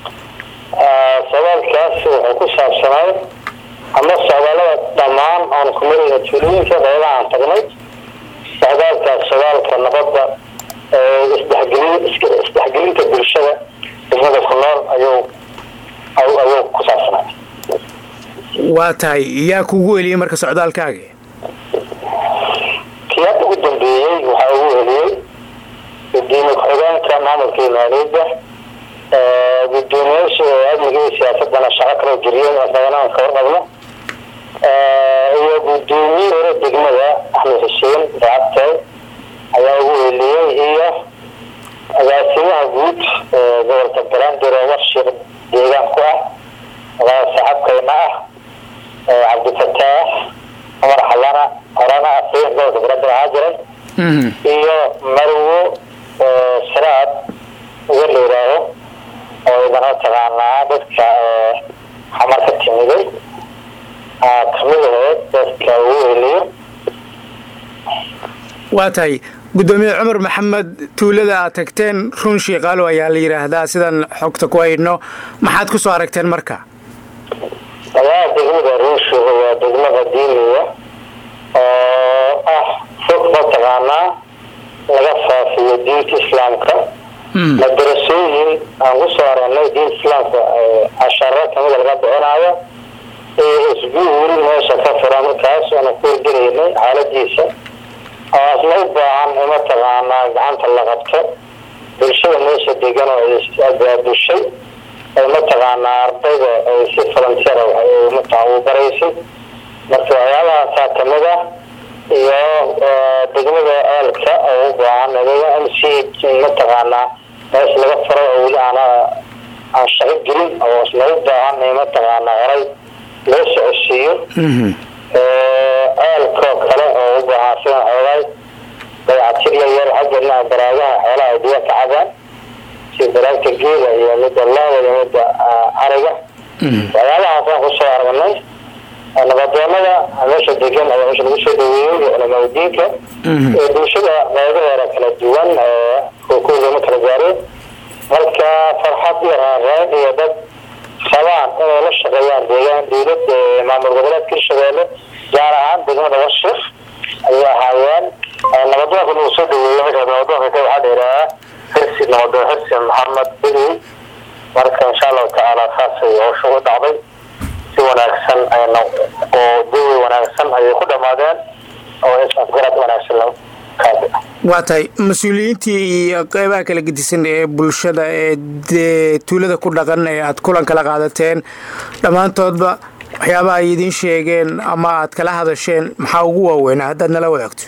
socdaalkaas wuxuu ku saabsanay ama socdaalada dhammaan aan ku marayna tuulooyinka qeybaha aan tagnay socdaalkaas socdaalka nabadda isdhexgelinta bulshada degmada ku nool ayuu ayuu ku saabsanay waa tahay yaa kugu eliyey marka socdaalkaaga kii hadda ugu dambeeyey waxaa ugu heliyey gudoomiye ku-xigeenka maamulka iyo maaliyadda gudoomiyaasha amniga iyo siyaasadana shaqo kala geliyeen isagana aan ka warqabno iyo gudoomiye hore degmada axmed xuseen racabtay ayaa ugu heliyey iyo agaasimaha guud gobolka balandir oo warshiiq deegaan ku ah saaxabkayna ah cabdifataax cumar xalana horana afeen gobolka balandir ahaa jiray iyo marwo siraad uga la yidhaaho oo idana taqaanaa dadka xamar ka timiday kamid aheyd dadka ugu heliyo waa tahay gudoomiye cumar maxamed tuulada aad tagteen run shiikaalo ayaa la yidhaahdaa sidaan xogta ku haydhno maxaad ku soo aragteen marka waa degmada runshiga waa degmo qadiimiya oo ah fog mataqaanaa laga faafiyo diinta islaamka madarasooyin aan ku soo aragnay diinta islaamka casharo kamida laga bixinaayo iyo isbuul meesha ka fura markaas aanu ku horgelaynay xaaladiisa oo asna u baahan in mataqaanaa gacanta la qabto bulshada meesha degan oo abaabushay ay mataqaanaa ardayda ay si volunteer mataa u baraysay marka waxyaabahaasaa kamid ah iyo degmada eelka oo u baahan m c mataqaanaa meesha laga furo oo weli aan aan shaqo gelin oo isna u baahan in mataqaanaa horay loo socodsiiyo eelkoo kale oo u baahan sida xoogaay dayactir yar yar xaggana baraagaha xoolaha ay biyo ka cabaan sida baraagta geela iyo midda looda iyo midda ariga waxyaabahaasaan kusoo aragnay nabadoonada meesha degan ayaa meesha lagu soo dhaweeyey iyo culamaudiinka ee bulshada qeybaheeda kala duwan kookooda kala gaareen marka farxad iyo raareen iyo dad rabaan inay la shaqeeyaan deegaan dawlad maamul goboleedka hirshabeelle gaar ahaan degmada warshif ayay ahaayeen nabadoonka lagu soo dhaweeyey marka nabadoonka ka waxaa dheeraaa xirsi nabadoon xirsi maxamed bedi marka insha allahu tacaala saasay howsha u dhacday si wanaagsan ayna oo jawi wanaagsan ayay ku dhammaadeen oo isafgarad wanaagsan waa tahay mas-uuliyiintii iyo qeybaha kala gedisan ee bulshada ee dee tuulada ku dhaqan ee aad kulan kala qaadateen dhammaantoodba waxyaabaha ay idiin sheegeen ama aad kala hadasheen maxaa ugu waaweynaa haddaad nala wadaagto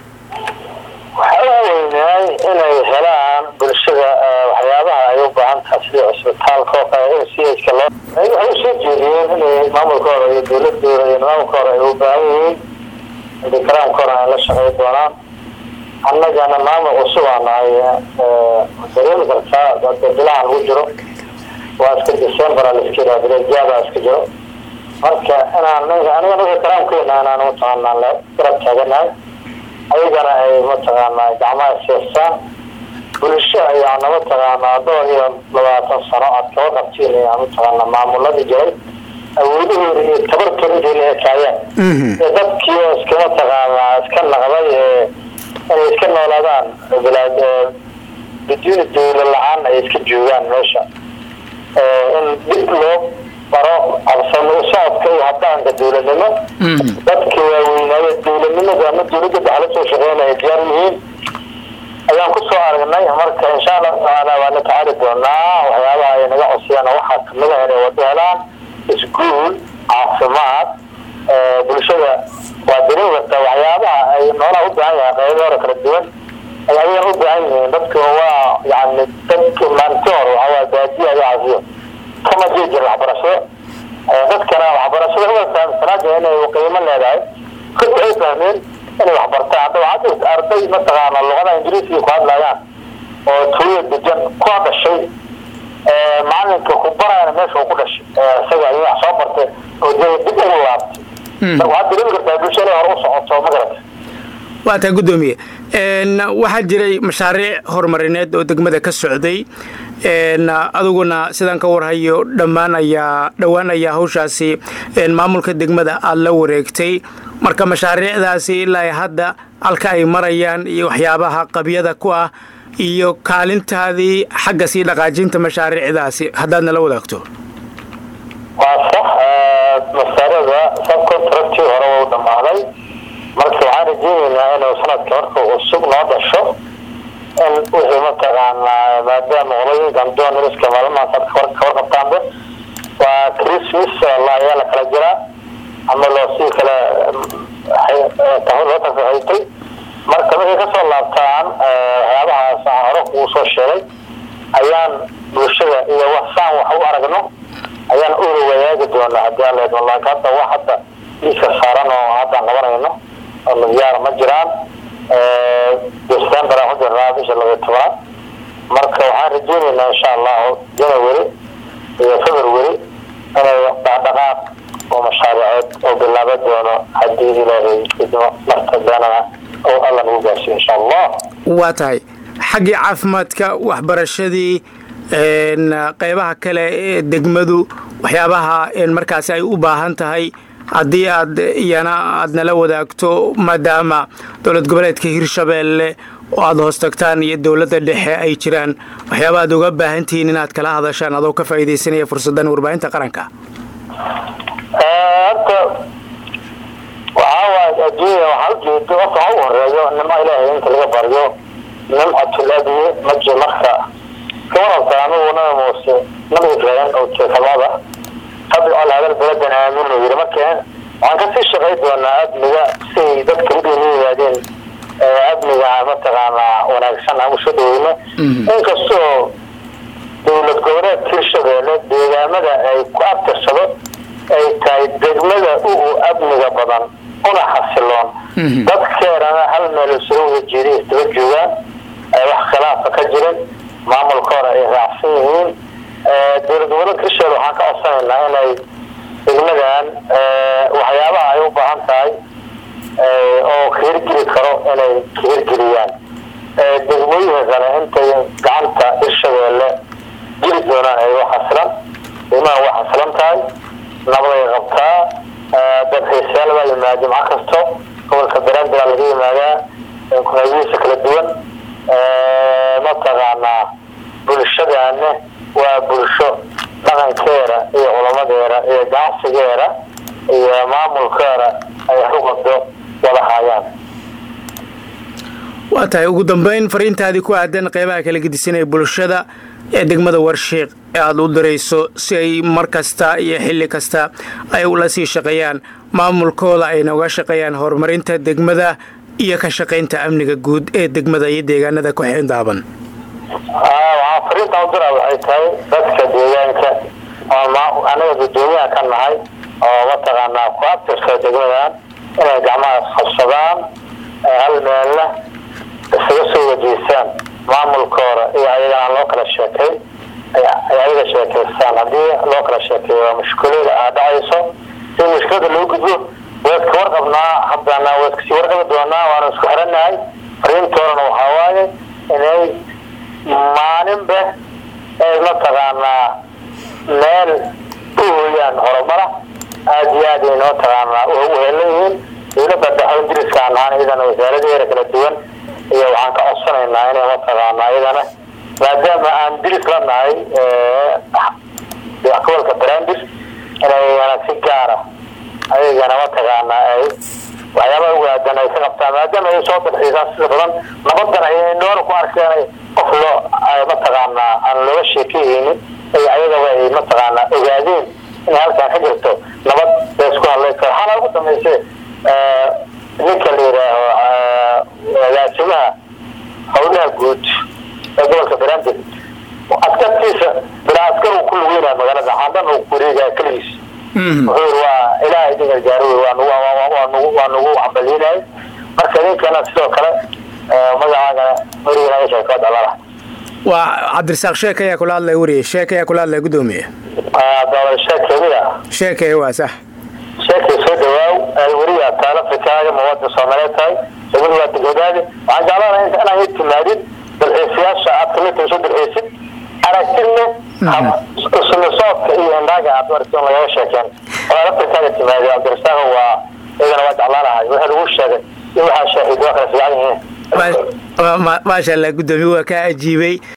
waxaa ugu weynaay inay helaan bulshada waxyaabaha ay u baahan tahay sida cusbitaalka oo kale in chka loo waxay usoo jeediyeen inay maamulkooda iyo dawladooda iyo nidaamkooda ay u baahan yihiin dikaraamkooda ay la shaqey doonaan annagana maamul cusub aa nahay dareemi kartaa bilaha lagu jiro waa iska december laiska yidhaha bilejaaba iska jiro marka inaan aniga naga karaamkeena inaan mataqaanaa garab taaganahay ayagana ay mataqaanaa gacmaha siistaan bulsho ayaana mataqaanaa dhowr iyo labaatan sano aad kaba qabtiin mataqaanaa maamuladii jiray awoodahooda iyo tabartooda intay la ekaayeen iyo dadkii oo iska mataqaanaa iska naqday inay iska noolaadaan bilaad biduuni dawla la-aan ay iska joogaan meesha in dib loo baro habsamo u socodka iyo habdaanka dawladnimo dadka waaweynaaye dawladnimada ama dawladda dhaxla soo shaqeynaya diyaar yihiin ayaan kusoo aragnay marka insha allahu tacaala waa la tacaali doonaa waxyaabaha ay naga cosiyaan waxaa kamid ah inay wado helaan iskuul caafimaad bulshada waa dareemi kartaa waxyaabaha ay noolaha u baahan yahay qaybo hore kala duwan ay ayagan u baahan yihiin dadka waa yani dadka maalinti hore waxawaa baadiya iyo caafiyo kama jiri jirin waxbarashado dadkana waxbarashada uga fahamsanaada inay qiimo leedahay kad waxay fahmeen inay waxbartaan hadda waxaa jirta arday mataqaana luqada ingiriisiga ku hadlayaan oo tuuya dejan ku dhashay macalinka ku barayana meesha uu ku dhashay isaga ay wax soo bartay oo dib ugu laabtay waxaad dareemi kartaa bulshada hore u socoto ma garata waa taa guddoomiye waxaa jiray mashaariic horumarineed oo degmada ka socday adiguna sidaan ka warhayo dhammaan ayaa dhowaan ayaa hawshaasi maamulka degmada aada la wareegtay marka mashaariicdaasi ilaa hadda halka ay marayaan iyo waxyaabaha qabyada ku ah iyo kaalintaadii xagga sii dhaqaajinta mashaariicdaasi haddaad nala wadaagto waa sax masaarada subcontractii hore wau dhammaaday marka waxaan rajeyneynaa inuu sanadka marka cusub noo dhasho in wixii mataqaanaa maadaama qolooyinkan doonariska maalmahaas ad kawarqabtaanba waa christmas la ayaa la kala jiraa ama loo sii kala loo tafaxaytay marka markay kasoo laabtaan waxyaabahaas aan hore kugu soo sheegay ayaan bulshada iyo waxsaan wax u aragno ayaan ula wadaagi doonaa hadii aan leedno laakiin hadda wax hadda liiska saaran oo haddaan qabanayno oo nadiyaara ma jiraan december aan ku jirnaa bisha labaiy tobanaad marka waxaan rajeyneynaa insha allahu january iyo february inay dhaqdhaqaaq oo mashaariceed oo bilaaba doono haddii ilaahay idmo marta beenana oo alla nagu gaarsiyo insha allah waa tahay xaggii caafimaadka waxbarashadii qeybaha kale ee degmadu waxyaabaha markaasi ay u baahan tahay haddii aad iyana aad nala wadaagto maadaama dowlad goboleedka hirshabeelle oo aada hoos tagtaan iyo dowladda dhexe ay jiraan waxyaaba aad uga baahan tihiin inaad kala hadashaan adoo ka faa'iidaysanaya fursaddan warbaahinta qaranka horta waxaa waay adduunya waxaa ujeedo horta ha u horeeyo nimo ilaahay inta laga baryo nimcatul admi maji marka kawarabta anigu nabi muuse nabi ibraahim oo jeekamada fadcal hadal beladan aamin yiri marka waxaan kasii shaqay doonaa admiga siay dadka udhowna yimaadeen admiga mataqaanaa wanaagsan aan usoo dhaweyno inkastoo dowlad goboleed hirshabeelle deegaamada ay ku abtirsado ay tahay degmada ugu amniga badan una xasiloon dadkeedana hal meel isula wada jeeda isdaba joogaan wax khilaafa ka jirin maamulka hore ay raacsan yihiin dowlad goboleedka hirshabelle waxaan ka codsanaynaa inay degmadan waxyaabaha ay u baahan tahay oo ka hirgeli karo inay ka hirgeliyaan degmooyinka kale intay gacanta hirshabeelle jiri doonaan ay waxasilan degmadan waa xasilan tahay nabaday qabtaa dalxiisayaal baa yimaada jimco kasto gobolka beranbera laga yimaadaa kunaadiisa kala duwan mataqaanaa bulshadaane waa bulsho dhaqankeeda iyo culamadeeda iyo ganacsigeeda iyo maamulkeeda ay ruqado wada haayaan waa tahay ugu dambeyn fariintaadii ku aadan qeybaha kala gedisanaya bulshada ee degmada warshiiq ee aada u dirayso si ay mar kasta iyo xilli kasta ay ula sii shaqeeyaan maamulkooda ayna uga shaqeeyaan horumarinta degmada iyo ka shaqaynta amniga guud ee degmada iyo deegaanada ku xindaaban waxaa fariinta u dira waxay tahay dadka deegaanka oo anaga gudoomiyaha ka nahay oo mataqaanaa ku abtirsa degmadan inay gacmaha qabsadaan hal meelna isaga soo wajeysaan maamulkooda iyo ayagana loo kala sheekay ay ayaga sheekaystaan haddii loo kala sheekeeyo waa mushkulada aa dhacayso si mushkilada loo gudbo waad ka warqabnaa haddana waad kasii warqabi doonaa waana isku xiranahay fariintoodana waxaa waaye inay maalinba ay mataqaanaa meel u hooyaan horumara aada iyo aad ay mataqaanaa uhelan yihiin dowladda dhexe ingiriiskaan ahaan iyadana wasaaradeeda kala duwan iyo waxaan ka codsanaynaa inay mataqaanaa iyadana maadaama aan diris la nahay gobolka brandis inayana si gaara ayagana mataqaanaa ay waxyaabaha ugaadan ay ka qabtaan maadaama ay soo dalxiisaan sida badan nabadan ay noona ku arkeen qof loo mataqaanaa aan looga sheekeyeynin ay ayagaba ay mataqaanaa ogaadeen inay halkaan ka jirto nabad bay isku hadlay karo waxaana ugu dambayse ninka la yidhaaho agaasimaha howlaha guud ee gobolka brandis askartiisa bilaa askar uu ku lugeynaya magaalada xaandan uu kureegaya keligiis wuxuu yiri waa ilaaha idin gargaaro wey waa nagu waa nagu hambalyeynayay marka idinkana sidoo kale magacaaga weriga naga sheeko dalala waa cabdirasaaq sheek ayaa kula hadlaya weriye sheek ayaa kula hadlaya gudoomiye dawlad sheekemiya sheekay waa sax sheekay soo dhawaaw weriga taala afrikaaga muwaadin soomaaliyeed tahay degmada waa degmadaadi waxaan jeclaanaa inaan ii timaadid dalxiisayaasha aad kamid tahay soo dalxiisid aragti leh sulisoodka iyo indhaaga aad maragti lagaga sheekeen oo laftirkaaga timaada cabdirasaaq waa iyagana waa jeclaanahay wixii lagu sheegay iyo waxaa shaahiid waa kala fiican yihiin maasha allah guddoomiye waa kaa ajiibay